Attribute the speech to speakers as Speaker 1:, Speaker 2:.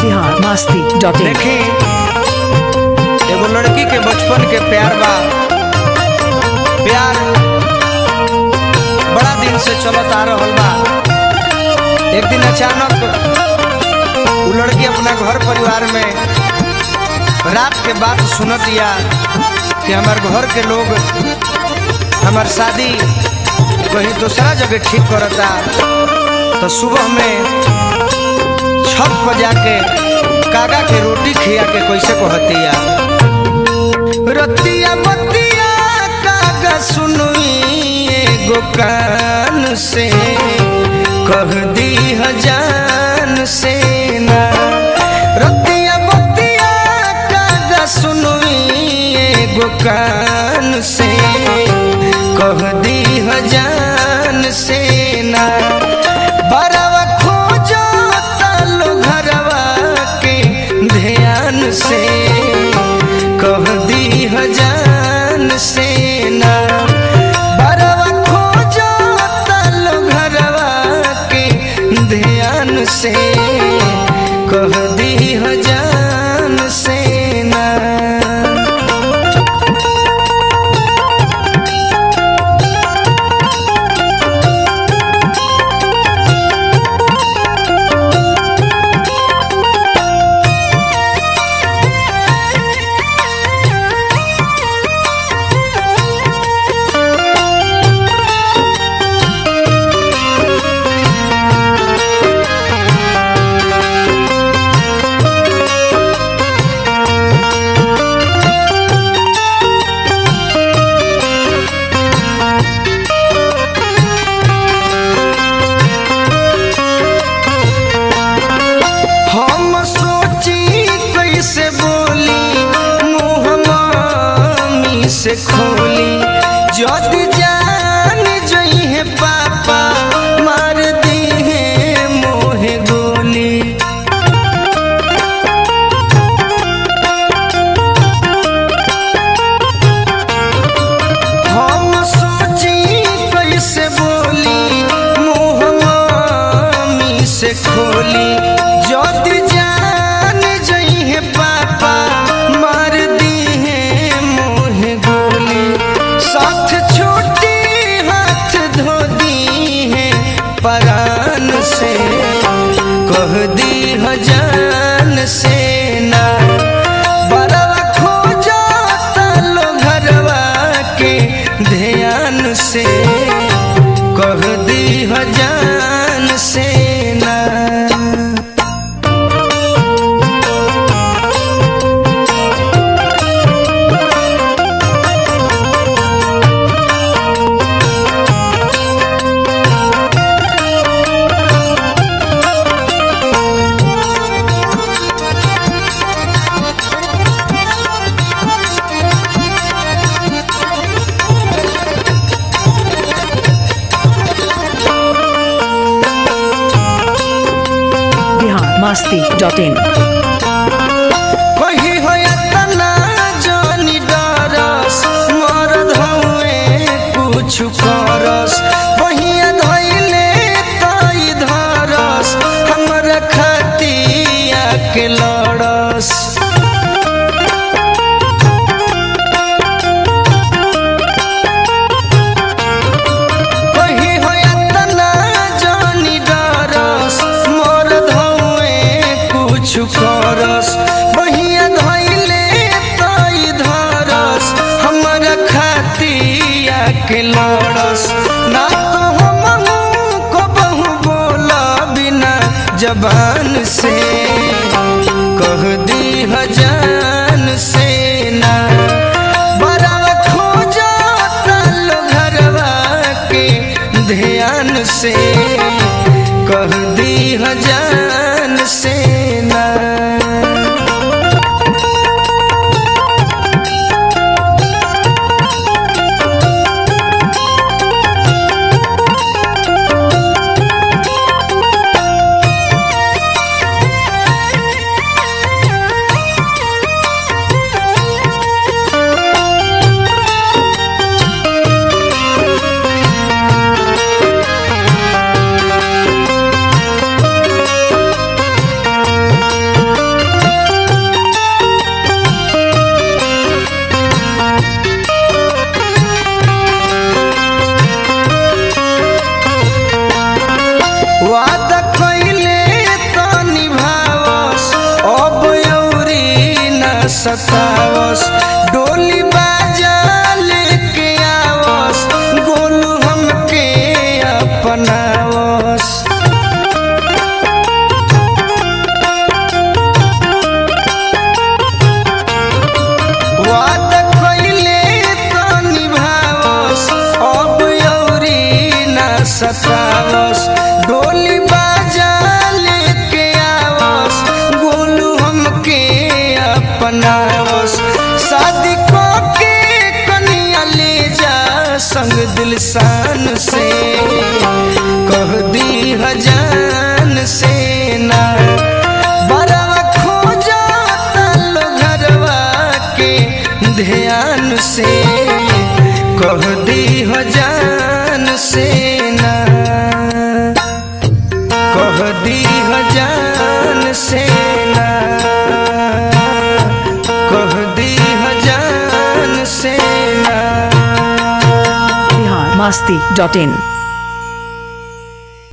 Speaker 1: Bihar Masti dot in
Speaker 2: देखी एगो लड़की के बचपन के प्यार बा प्यार बड़ा दिन से चलत आ रहल बा एक दिन अचानक उ लड़की अपना घर परिवार में रात के बात सुनत या कि हमार घर के लोग हमार शादी कहीं दूसरा जगह ठीक करता तो सुबह में छत पर जाके कागा के रोटी खिया के कैसे कहतिया रतिया बतिया कागा सुनुई एगो कान से कह दी हजान से ना रतिया बतिया कागा सुनुई एगो कान से कह दी हजान से ना बरवा खोजो तालो घरवा के ध्यान से कह दी हजान से ना बरवा खोजो तालो घरवा के ध्यान से कह दी हजान से ना हम सोची कैसे बोली मुँह मामी से खोली जदि जान जई है पापा मार दी है मोहे गोली हम सोची कैसे बोली मुँह मामी से खोली जदि जान जई है पापा मार दी है मोहे गोली साथ छोटी हाथ धो दी है परान से कह दी हजान से ना बरवा खोजो तालो घरवा के ध्यान से कह दी हजान से ना
Speaker 1: बिहार मस्ती डॉट इन
Speaker 2: कही हो तना जानी डरस मरद हउए कुछ करस बहिया धैले तई धरस हमरा खतिया के लड़स कही हो तना जानी डरस मरद हउए कुछ करस बहिया धैले तई धरस हमरा खतिया के लड़स ना तो हम को बहु बोला बिना जबान से कह दी हजान से ना बरवा खोजो तालो घरवा के ध्यान से कह दी हजान से ना सतावस डोली बाजा लेके आवस गोलू हमके अपनावस वादा कइले त निभावस अब औरी ना सतावस डोली बाजा लेके आवस गोलू हमके अपनावस शादी को के कनिया ले जा संग दिल शान से कह दी हजान से ना बरवा खोजा तालो घरवा के ध्यान से कह दी हजान से ना कह दी हजान से ना कह दी हजान से ना
Speaker 1: बिहार मस्ती डॉट इन